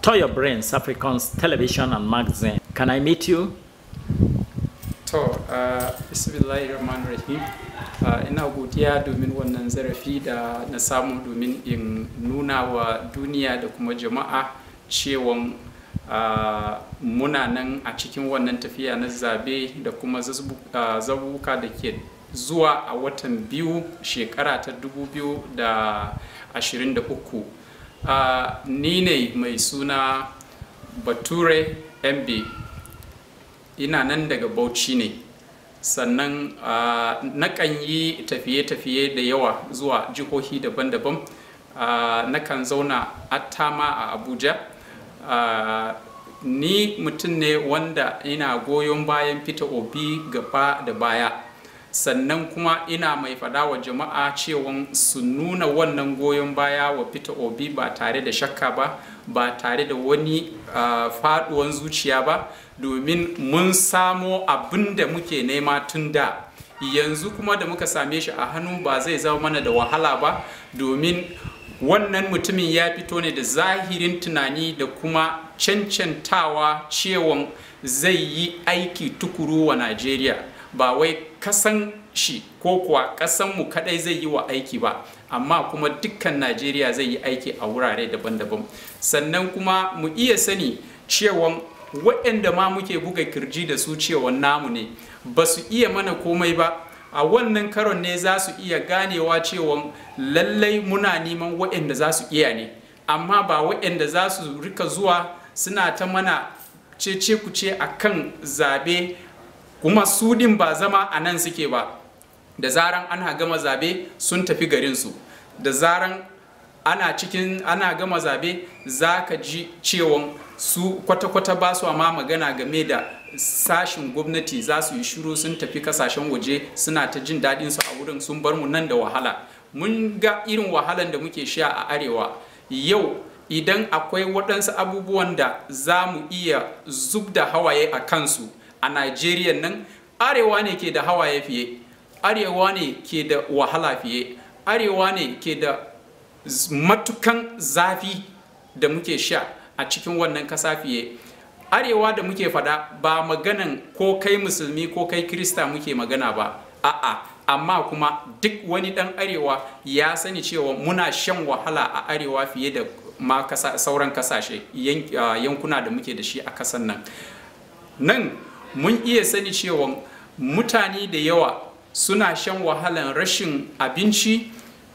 Toyo Brains, Africans Television and Magazine. Can I meet you? To, uh, Bismillahirrahmanirrahim. Uh, ina godiya domin wannan zarafi da na samu domin in nuna wa duniya da kuma jama'a cewan uh, muna nan a cikin wannan tafiya na zabe da kuma zabuka da ke zuwa a watan biyu shekara ta 2023 uh, ni ne mai suna bature mb ina nan daga bauchi ne sannan uh, nakan yi tafiye-tafiye da yawa zuwa jihohi daban-daban uh, nakan zauna attama a abuja uh, ni mutum ne wanda ina goyon bayan fita obi gaba da baya sannan kuma ina mai fada wa jama'a cewa su nuna wannan goyon baya wa fita obi ba tare da shakka ba ba tare da wani uh, faduwan zuciya ba domin mun samo abin da muke nema tun da yanzu kuma da muka same shi a hannu ba zai zama mana da wahala ba domin wannan mutumin ya fito ne da zahirin tunani da kuma cancantawa cewan zai yi aiki tukuru wa najeriya ba wai kasan shi ko kuwa kasanmu kadai zai yi wa aiki ba amma kuma dukkan najeriya zai yi aiki a wurare daban-daban sannan kuma mu iya sani cewa waɗanda ma muke buga kirji da su cewa namu ne ba su iya mana komai ba a wannan karon ne za su iya ganewa cewa lallai muna neman waɗanda za su iya ne amma ba waɗanda za su rika zuwa suna ta mana cece kuce a kan zabe kuma su din ba zama a nan suke ba da zaran ana gama zabe sun tafi garinsu da zaran ana cikin ana gama zabe za ka ji cewa su kwata-kwata ba su ma magana game da sashin gwamnati za su yi shiru sun tafi kasashen waje suna ta jin daɗin su a wurin sun bar mu nan da wahala mun ga irin wahalan da muke sha a arewa yau idan akwai waɗansu abubuwan da za mu iya zub da hawaye a kansu a Najeriya nan arewa ne ke da hawaye fiye arewa ne ke da wahala fiye arewa ne ke da matukan zafi da muke sha a cikin wannan kasa fiye arewa da muke fada ba maganan ko kai musulmi ko kai krista muke magana ba a'a amma kuma duk wani dan arewa ya sani cewa muna shan wahala a arewa fiye da ma kasa, sauran kasashe yankuna da muke da shi a kasan nan nan mun iya sani cewa mutane da yawa suna shan wahalan rashin abinci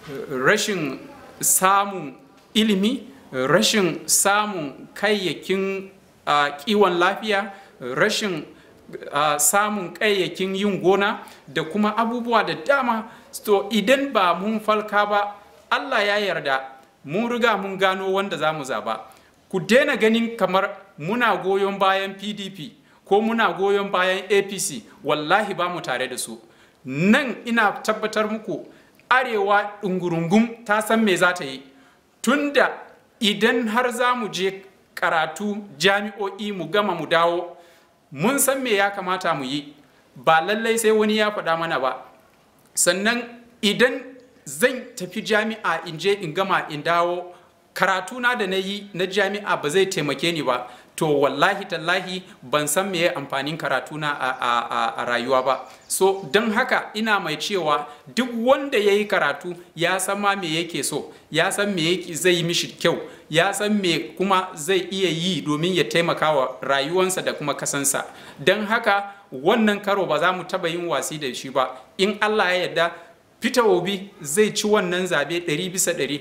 rashin samun ilimi rashin samun kayayyakin uh, kiwon lafiya rashin uh, samun kayayyakin yin gona da kuma abubuwa da dama to idan ba mun falka ba allah ya yarda mun riga mun gano wanda za mu zaba ku daina ganin kamar muna goyon bayan pdp ko muna goyon bayan apc wallahi ba mu tare da su nan ina tabbatar muku arewa ɗungurungum ta san me za ta yi tunda idan har za mu je karatu jami'o'i mu gama mu dawo mun san me ya kamata mu yi ba lallai sai wani ya faɗa mana ba sannan idan zan tafi jami'a in je in gama in dawo karatuna da na yi na jami'a ba zai taimake ni ba to wallahi tallahi ban san meye amfanin karatuna a, a, a, a rayuwa ba so don haka ina mai cewa duk wanda ya yi karatu ya san ma me yake so ya san me zai yi mishi kyau ya san me kuma zai iya yi domin ya taimaka wa rayuwansa da kuma kasansa don haka wannan karo ba za mu taba yin wasi da shi ba in allah ya yarda Peter Obi zai ci wannan zabe 100 bisa 100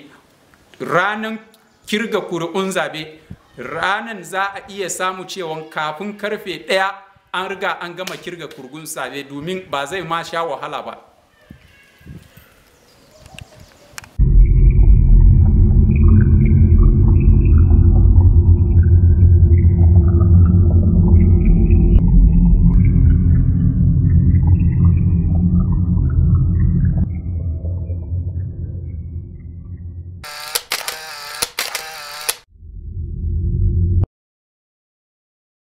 ranar kirga kuri'un zabe ranan za a iya samu cewa kafin karfe ɗaya an riga an gama kirga kurgun zabe domin ba zai ma sha wahala ba